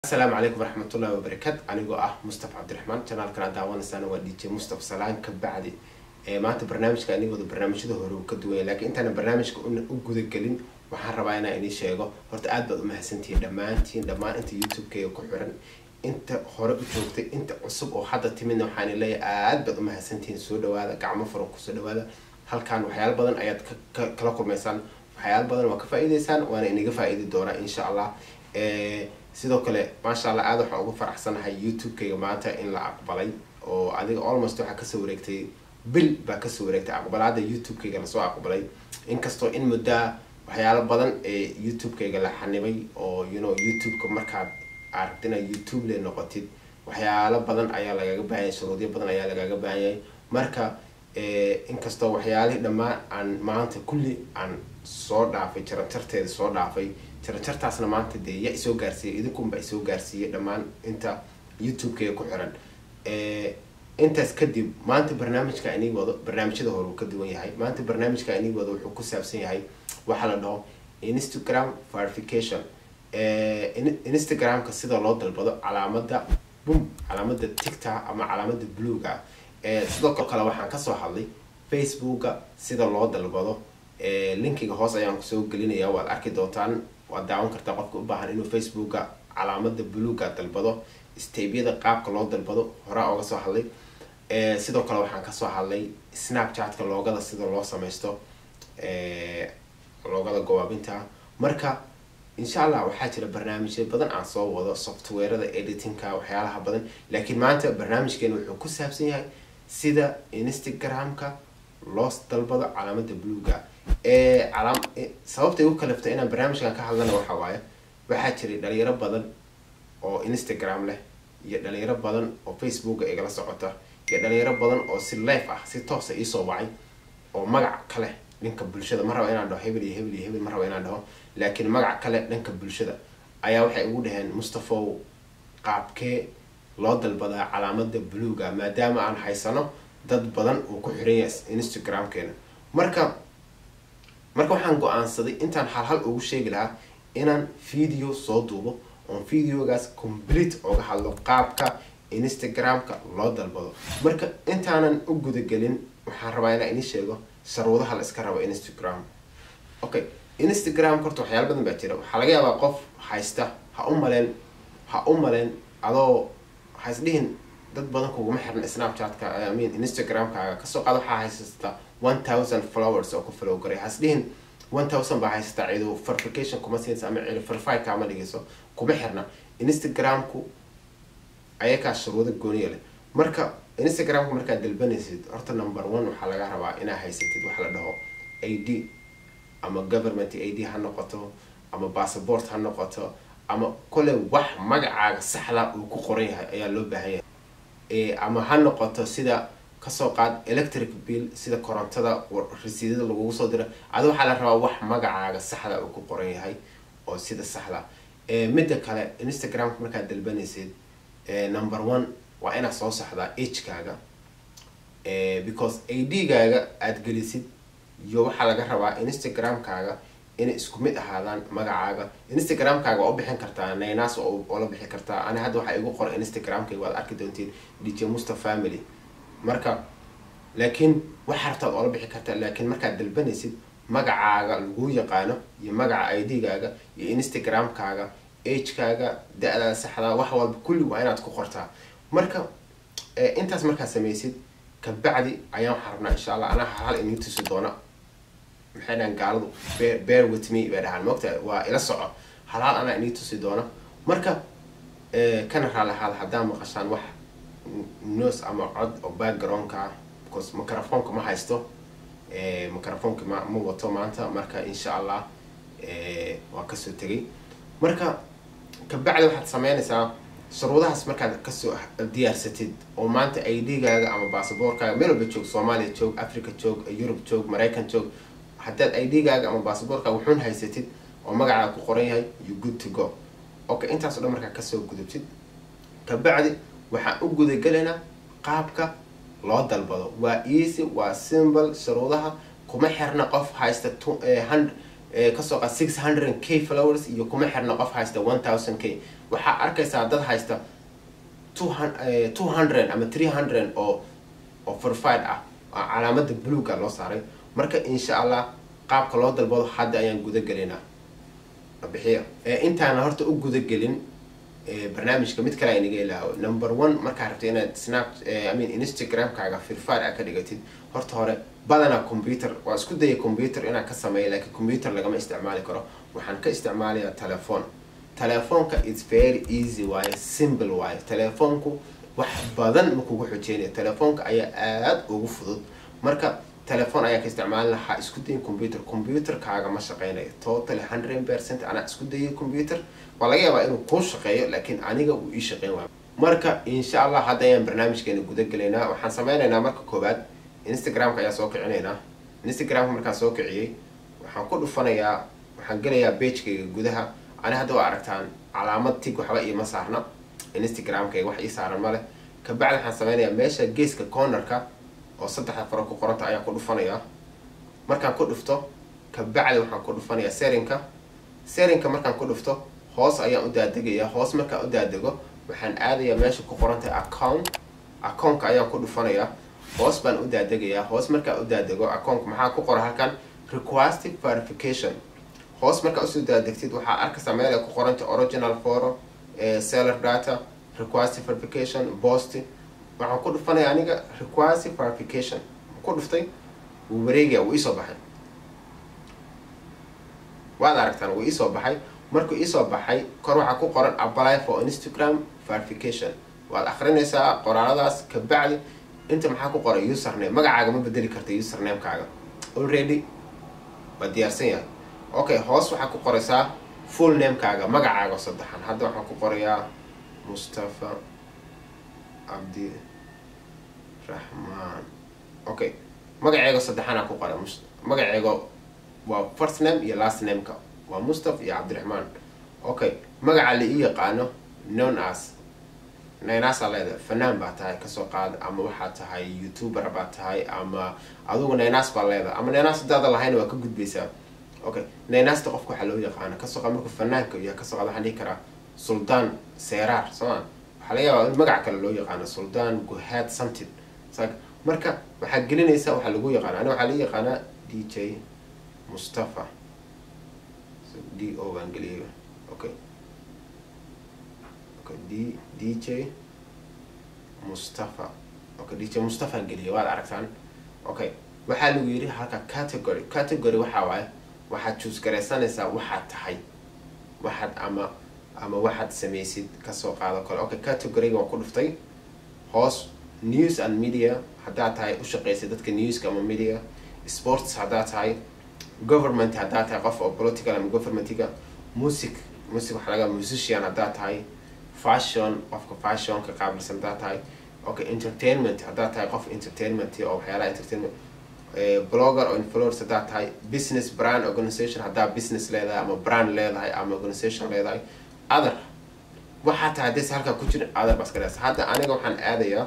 asalaamu calaykum waraxmatullahi wabarakaatu anigoo ah mustafa cabdiraxmaan janaalkan aad daawanaysaana waa dj mustafa salaan ka bacdi maanta barnaamijka anigooda barnaamijyada hore uu ka duwanya laakiin intaana barnaamijka u gudagelin waxaan rabaa inaan idin sheego horta aad baad umahadsantihiin dhammaantiin dhammaan inta youtube-keyga ku xiran inta hore u joogtay inta cusub oo hadda timidna waxaan leeyahay aad baad umahadsantihiin soo dhawaada gacmo furan kusoo dhawaada halkan waxyaalo badan ayaad kala kulmaysaan waxyaalo badan waa ka faa-iideysaan waana inaga faa-iidi doonaa insha allah sidoo kale maasha allah aada waxaan uga faraxsanahay youtube-kayga maanta in la aqbalay oo adiga almost waxaa kasoo wareegtay bil baa kasoo wareegtay aqbalaada youtube-kayga lasoo aqbalay inkastoo in muddaa waxyaalo badan ee youtube-kayga la xanibay oo you know youtube-ka markaad aragti inaad youtube le noqotid waxyaalo badan ayaa lagaga baahanyay shuruudyo badan ayaa lagaga baahanyay marka inkastoo waxyaalihii dhammaan aan maanta kulli aan soo dhaafay jaranjarteeda soo dhaafay jaranjartaasna maanta dee ya isoo gaarsiiyay idinkunba isoo gaarsiiyay dhammaan inta youtube-keyga ku xiran intaas kadib maanta barnaamijka inii wado barnaamijyada hore uu ka duwan yahay maanta barnaamijka inii wado wuxuu ku saabsan yahay waxaa la dhaho instagram verification instagram-ka sida loo dalbado calaamada bum calaamada ticta ama calaamada bluga sidoo kale waxaan kasoo hadlay facebooka sida loo dalbado linkiga hoos ayaan kusoo gelinaya waad arki doontaan waad daawan kartaa qofka u baahan inuu facebooka calaamada bluga dalbado stabyada qaabka loo dalbado horaa oga soo hadlay sidoo kale waxaan kasoo hadlay snapchatka loogada sida loo sameysto loogada gowaabinta marka insha allah waxaa jira barnaamijya badan aan soo wado softwarada editingka waxyaalaha badan laakiin maanta barnaamijkeena wuxuu ku saabsan yahay sida instagram-ka loo dalbado calaamada bluga sababta igu kaliftay inaan barnaamijkan ka hadlana waxa waaye waxaa jiray dhalinyaro badan oo instagram leh iyo dhalinyaro badan oo facebooka igala socota iyo dhalinyaro badan oo si life ah si toosa iisoo wacay oo magac kale dhanka bulshada ma raba inaan dhaho hebel iyo hebel iyo hebel ma raba inaan dhaho laakiin magac kale dhanka bulshada ayaa waxay ugu dhaheen mustafow qaabkee loo dalbadaa calaamada bluga maadaama aan haysano dad badan uu ku xiran yahay instagram-keena marka marka waxaan go-aansaday intaan halhal ugu sheegi lahaa inaan video soo duubo oon videogaas complete oga hadlo qaabka instagram-ka loo dalbado marka intaanan u gudagelin waxaan rabaa inaan ini sheego sharuudaha la iska rabo instagram okay instagram horta waxyaala badan baa jira waxaa laga yaabaa qof haysta ha u maleen ha u maleen adoo haisdhihin dad badan kuguma xiran snapchatka I mean instagram-kaaga kasoo qaad waxaa haysata one thousand flowers oo ku flow garay haisdhihin one thousand baa haysata cido verification kuma siinaysa ama cido verify kaama dhigayso kuma xirna instagram-ku ayakaa shuruudo gooniya leh marka instagram-ka markaad dalbanaysid horta number one waxaa laga rabaa inaa haysatid waxa la dhaho a d ama government a d ha noqoto ama passport ha noqoto ama kole wax magacaaga saxda uu ku qoran yahay ayaa loo baahan yahay ama ha noqoto sida kasoo qaad electric bill sida korontada rasiidada lagugu soo dira adi waxaa la rabaa wax magacaaga saxda uu ku qoran yahay oo sida saxda midda kale instagram-ka markaad dalbanaysid number one waa inaad soo saxdaa agekaaga because a d-gaaga aada gelisid iyo waxaa laga rabaa instagram-kaaga inay isku mid ahaadaan magacaaga instagram-kaaga waa u bixin kartaa naynaas oo la bixi kartaa ani hadda waxaa igu qoray instagram-kayga waad arki doontiin dj musta family marka laakiin waxaa rabtaad oola bixi kartaa laakiin markaad dalbanaysid magacaaga laguu yaqaano iyo magaca i d-gaaga iyo instagram-kaaga agekaaga da-daada saxdaa wax walba kulli waa inaad ku qortaa marka intaas markaad sameysid kabacdi ayaan waxaa rabnaa insha allah anaa hal inii tusi doona maxay dhahan gaaladu bear with me bay dhahaan mogta waa ila soco halaal anaa inii tusi doona marka kana raalahaada haddaa maqashaan wax nos ama cod oo backgroundka ah because microfonka ma haysto microfonka ma ma wato maanta marka insha allah waa kasoo tegay marka kabacdi waxaad sameynaysaa shuruudahaas markaad kasoo diyaarsatid oo maanta i d-gaaga ama basaboorkaaga meel walba joog soomaaliya joog africa joog yurub joog maraykan joog haddaad i d-gaaga ama basaboorkaaga wuxuun haysatid oo magacaaga ku qoran yahay you good to go okay intaas o dhan markaa kasoo gudubtid kabacdi waxaan u gudagelaynaa qaabka loo dalbado waa easy waa simple shuruudaha kuma xirna qof haysta kasoo qaad six hundred k flowers iyo kuma xirna qof haysta one thousand k waxaa arkaysaa dad haysta two hundred ama three hundred oo oo verified ah oo calaamada bluega loo saaray marka insha allah qaabka loo dalbado hadda ayaan gudagelinaa bixiya intaana horta u gudagelin barnaamijka mid kale aynaga ilaawo number one markaa rabta inaad snap i mean instagramkaaga verified a ka dhigatid horta hore badanaa computer waa isku daya computer inaan ka sameeya laakiin computer lagama isticmaali karo waxaan ka isticmaalayaa telephone telefoonka its very easy waaye simple waaye telefoonku wax badan ma kugu xojeynaya telefoonka ayaa aada ugu fudud marka telefoon ayaa ka isticmaalin lahaa isku dayin computer computerkaaga ma shaqeynayo totally hundred percent anaa isku dayay computer waa laga yaabaa inuu kuu shaqeeyo laakiin aniga uu ii shaqeyn waayo marka insha allah hadda ayaan barnaamijkeena guda gelaynaa waxaan sameynaynaa marka koowaad instagramka ayaa soo kicinaynaa instagramka markaan soo kiciyey waxaan ku dhufanayaa waxaan gelayaa bagekayga gudaha ani hadda waa aragtaan calaamad tig waxba iima saarna instagramkayga wax ii saaran male kabacdi waxaan sameynayaa meesha geeska cornerka oo saddexda faro ku qoranta ayaan ku dhufanayaa markaan ku dhufto kabacdi waxaan ku dhufanayaa serinka serinka markaan ku dhufto hoos ayaan u daadegayaa hoos markaan u daadego waxaan aadayaa meesha ku qorantahay account accountka ayaan ku dhufanayaa hoos baan u daadegayaa hoos markaan u daadego accountka maxaa ku qora halkan request verification hoos markaa usoo daadegtid waxaa arkaysaa meel ay ku qoranta original foro seller data request verification post waxaan ku dhufanaya aniga request verification ku dhuftay wuu wareegaya wuu iisoo baxay waad aragtaan wuu iisoo baxay markuu iisoo baxay kor waxaa ku qoran apply for instagram verification waad akrinaysaa qoraaladaas kabacdi inta maxaa ku qoran username magacaaga ma bedeli karta usernamekaaga already waa diyaarsan yahay okay hoos waxaa ku qoraysaa full namekaaga magacaaga saddexan hadda waxaan ku qorayaa mustafa cabdi raxmaan okay magaceego saddexanaa ku qora magaceego waa first name iyo last nameka waa mustaf iyo cabdiraxmaan okay magaca la ii yaqaano non as naynaasa leedahay fanaan baa tahay kasoo qaad ama waxaa tahay youtuber baa tahay ama adugu naynaas baa leedahay ama naynaas hadaada lahayna waa ka gudbaysaa okay naynaasta qofka waxaa loo yaqaana kasoo qaad markuu fanaanka yahay kasoo qaad waxaan dhihi karaa suldaan seeraar sooma waxaa laga yaabaa in magac kale loo yaqaano suldaan guhaad something marka waxaa gelinaysaa waxaa lagu yaqaana ani waxaa laga yaqaanaa d j mustafa d o baan geliyay okay okay d d j mustafa okay d j mustafaan geliyay waad aragtaan okay waxaa lagu yidhi halka category category waxaa waaye waxaad choose garaysanaysaa waxaad tahay waxaad ama ama waxaad samaysid kasoo qaado kale okay categoryga waa ku dhuftay hoos news and media haddaad tahay u shaqeysa dadka newska ama media sports haddaad tahay government haddaad tahay qof oo political ama governmentiga music music waxaa laga musician haddaad tahay fashion qofka fashionka qaabilsan haddaad tahay okay entertainment haddaad tahay qof entertainment oo waxyaalaha entertainment blogger oo influence haddaad tahay business brand organization haddaad business leedahay ama brand leedahay ama organization leedahay other waxaa tahay hadaysa halkaa ku jirin other baa iska dhesa hadda aniga waxaan aadayaa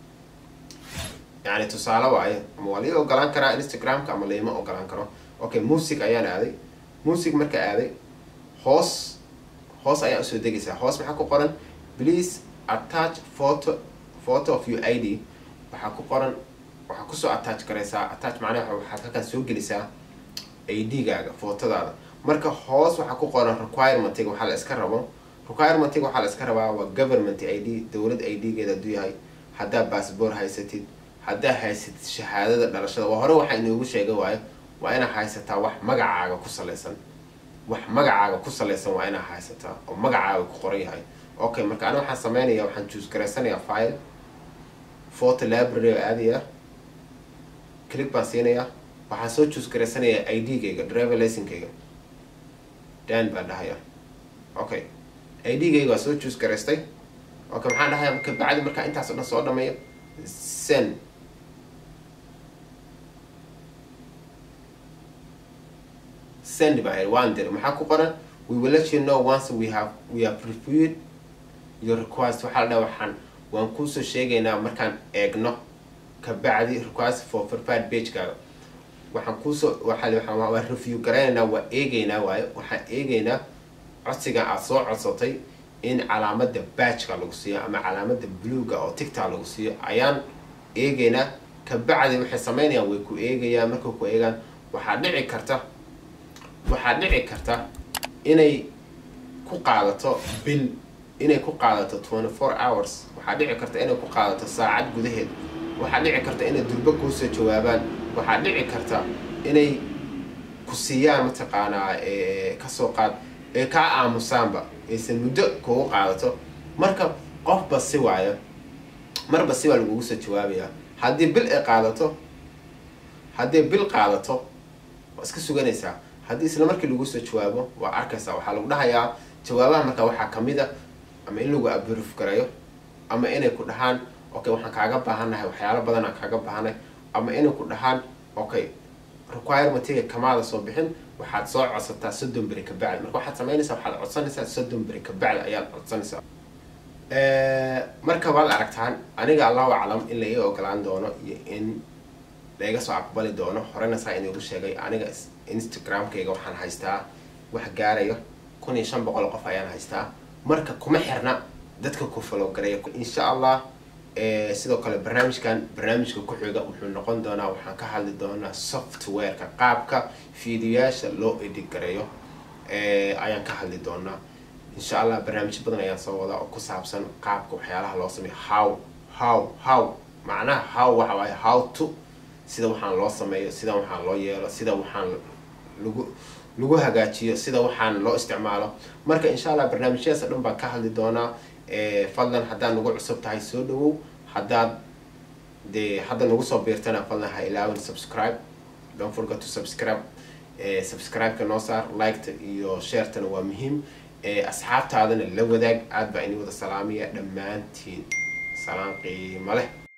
yani tusaale waaye ama waa lii ogolaan karaa instagramka ama laima ogolaan karo okay music ayaan aaday music marka aaday hoos hoos ayaa usoo degaysaa hoos maxaa ku qoran please attach photo photo of your id waxaa ku qoran waxaa kusoo attach garaysaa attach macnaha waxaad halkaan soo gelisaa id-gaaga footadaada marka hoos waxaa ku qoran requirementiga waxaa la iska rabo requirementiga waxaa la iska rabaa waa government id dowlad id-geeda hadduu yahay haddaa bassboor haysatid haddaa haysatid shahaadada dhalashada waa hore waxaa inoogu sheega waayo waa inaa haysataa wax magacaaga ku salaysan wax magacaaga ku salaysan waa inaa haysataa oo magacaaga ku qoran yahay okay marka ani waxaan sameynaya waxaan juus garaysanayaa file photo library oo aadaya click baan siinayaa waxaan soo juus garaysanayaa id-gayga driver licenkayga dan baan dhahaya okay id-gayga waa soo juus garaystay okay maxaan dhahaya kabacdi markaa intaas o dhan soo dhameeyo sen send baa waan dir maxaa ku qoran we will let you know once we have we have reviewed your request waxaa la dhaha waxaan waan kuusoo sheegaynaa markaan eegno kabacdi request for verified pagekaaga waxaan kuusoo waa review garaynaynaa waa eegeynaa waayo waxaan eegeynaa codsiga aad soo codsatay in calaamada baajka lagu siiyo ama calaamada bluega oo ticta lagu siiyo ayaan eegeynaa kabacdi waxay sameynayaan way ku eegayaan markay ku eegaan waxaa dhici karta waxaa dhici karta inay ku qaadato bil inay ku qaadato twenty four hours waxaa dhici karta inay ku qaadato saacad gudaheed waxaa dhici karta inay durbo kuusoo jawaabaan waxaa dhici karta inay ku siiyaan mataqaanaa kasoo qaad ee kaa aamusaanba aysan muddo kugu qaadato marka qofba si waayo marba si baa lagugu soo jawaabayaa haddii bil ay qaadato haddii bil qaadato waa iska suganaysaa haddii isla markii lagu soo jawaabo waa arkaysaa waxaa lagu dhahayaa jawaabaha marka waxaa kamid a ama in lagu abruf garayo ama inay ku dhahaan okay waxaan kaaga baahannahay waxyaalo badan aan kaaga baahanay ama inay ku dhahaan okay requirementiga kamaada soo bixin waxaad soo codsataa soddon beri kabacdi marka waxaad samaynaysaa waxaad codsanaysaa soddon beri kabacdi ayaad codsanaysaa marka waad aragtaan aniga allahu aclam in la ii ogolaan doono iyo in laiga soo aqbali doono horena saa inigu sheegay aniga instagramkayga waxaan haystaa wax gaarayo kun iyo shan boqol qof ayaan haystaa marka kuma xirna dadka ku falowgareeya insha allah sidoo kale barnaamijkan barnaamijka ku-xiga wuxuu noqon doonaa waxaan ka hadli doonaa softwareka qaabka fiidiyoyaasha loo edigareeyo ayaan ka hadli doonaa insha allah barnaamijyo badan ayaan soo wadaa oo ku saabsan qaabka waxyaalaha loo sameeyo how how how macnaha how waxa waaye how to sida waxaan loo sameeyo sida waxaan loo yeelo sida waxaan lagu lagu hagaajiyo sida waxaan loo isticmaalo marka insha allah barnaamijyadaas dhan baan ka hadli doonaa fadlan haddaad nagu cusub tahay soo dhawow haddaad dee hadda nagu soo biirtana fadlan ha ilaawin subscribe don't forget to subscribe subscribe-ka noo saar liketa iyo sharetana waa muhiim asxaabtaadana la wadaag aad baa ini wada salaamaya dhammaantiin salaan qiimo leh